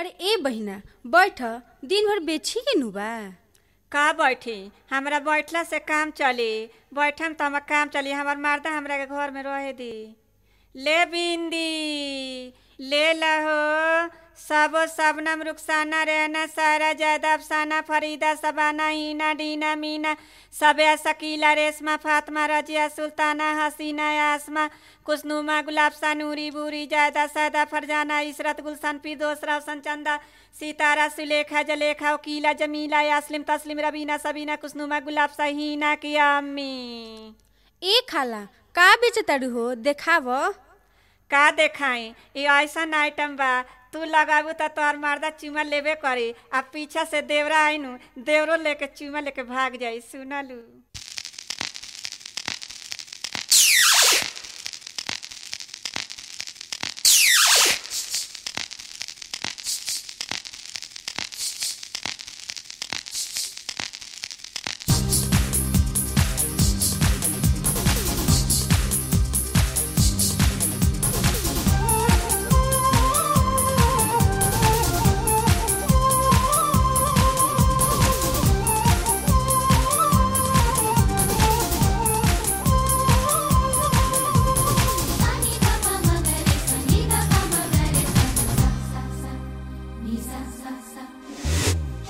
अरे ए बहिना बैठ दिन भर बेची के नु बा का बैठी हमरा बैठला से काम चली बैठम तो हमार काम चली हमार मर्दा हमरा के घर में रहे दी ले बिंदी ले लहो सबो सबनम रुखसाना रहना सारा जायदा अफसाना फरीदा सबाना हीना डीना मीना सबया शकीला रेशमा फातमा रजिया सुल्ताना हसीना आसमा कुसनुमा गुलाब सा नूरी बूरी जायदा सैदा फरजाना इशरत गुलशन फिरदोस रोशन चंदा सितारा सुलेखा जलेखा वकीला जमीला यास्लिम तस्लिम रबीना सबीना कुसनुमा गुलाब सा हीना की अम्मी ए खाला का बेचताड़ू हो देखाव का देखाई ये ऐसा आइटम बा तू लगाबू तो तोहर मर्दा चुमा लेबे करी आ पीछा से देवरा आइनु देवरो लेके चुमा लेके भाग जाई सुनलू Sani da pa magare sani da pa magare sa sa sa ni sa sa sa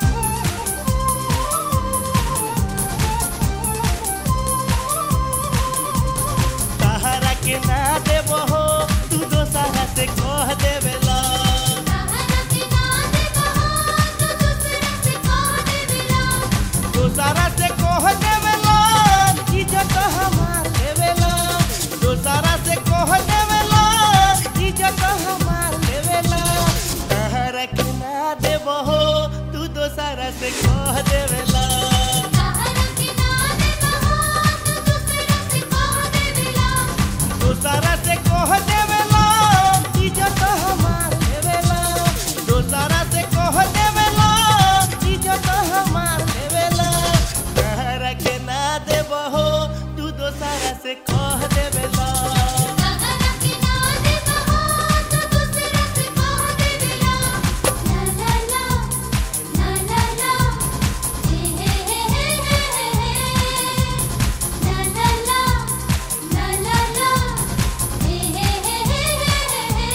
सहारा के ना देबो हो तू दोसरा से कह देवेला सहारा के ना दे कहो तो दूसरा से कह देवेला दोसरा से कह देवेला इज्जत हमार देवेला दोसरा से कह देवेला इज्जत हमार देवेला सहारा के ना देबो हो तू दोसरा से कह देवेला सहारा के ना दे कहो तो दूसरा से कह देवेला दोसरा से कह देवेला इज्जत हमार देवेला दोसरा से कह देवेला इज्जत हमार देवेला तहरा के ना देबहो तू दोसरा से कह देवेला सहारा के ना दे कहो तो दूसरा से कह देवेला ला ला ला ला ला ला हे हे हे हे हे हे ला ला ला ला ला ला हे हे हे हे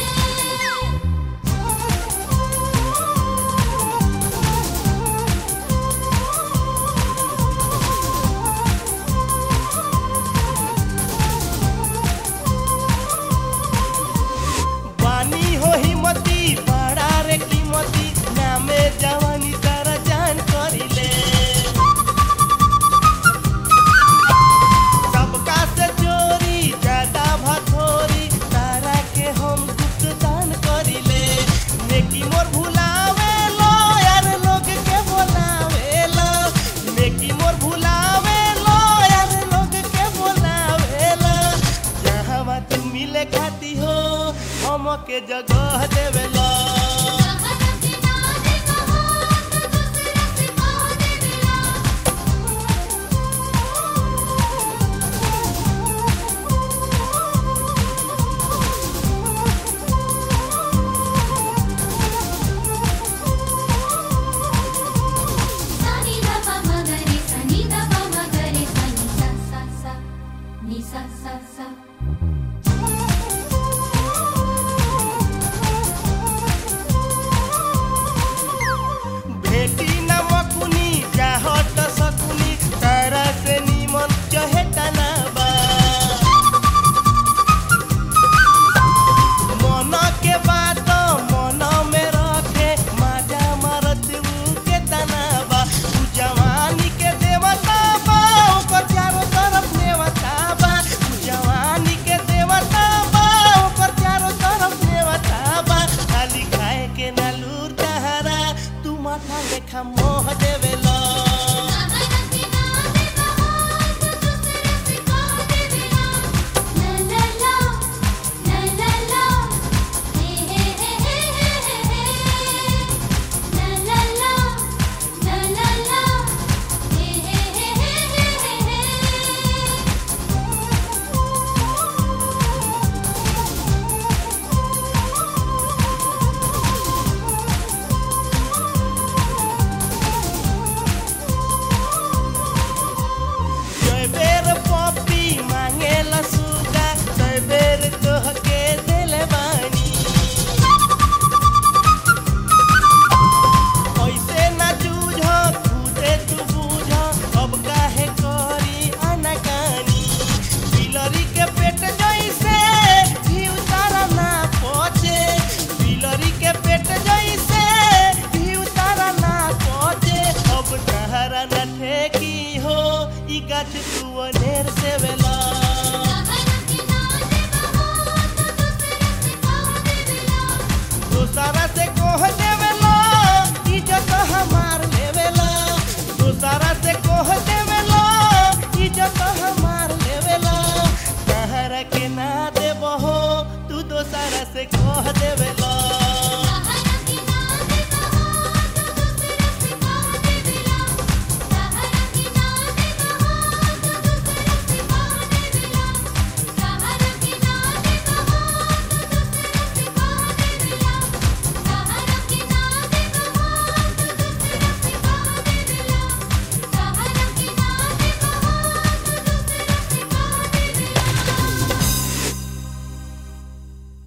हे बानी हो हिम्मती बड़ा रे कीमती नामे जवानी तारा जान करिले सबका से चोरी ज्यादा भथोरी तारा के हम गुप्त दान करिले नेकी मोर भुलावे लो यार लोग के बोलावे लो नेकी मोर भुलावे लो यार लोग के बोलावे लो जहाँ तू मिले खाती हो हम के जगह देवे लो सहारा के ना दे कहो तो दूसरा से कह देवेला Sani da pa magare sani da pa magare sani sa sa sa ni sa sa sa भेटी न मकुनी चाहत सकुनी तारा से निमन चहेता ना बा मन के बात मन में रखे माजा मारत ऊ के तना बा तू जवानी के देवता बा ओकर चारों तरफ देवता बा तू जवानी के देवता बा ओकर चारों तरफ देवता बा खाली खाए के ना लूर तहरा तू माथा लेखा मोह देवे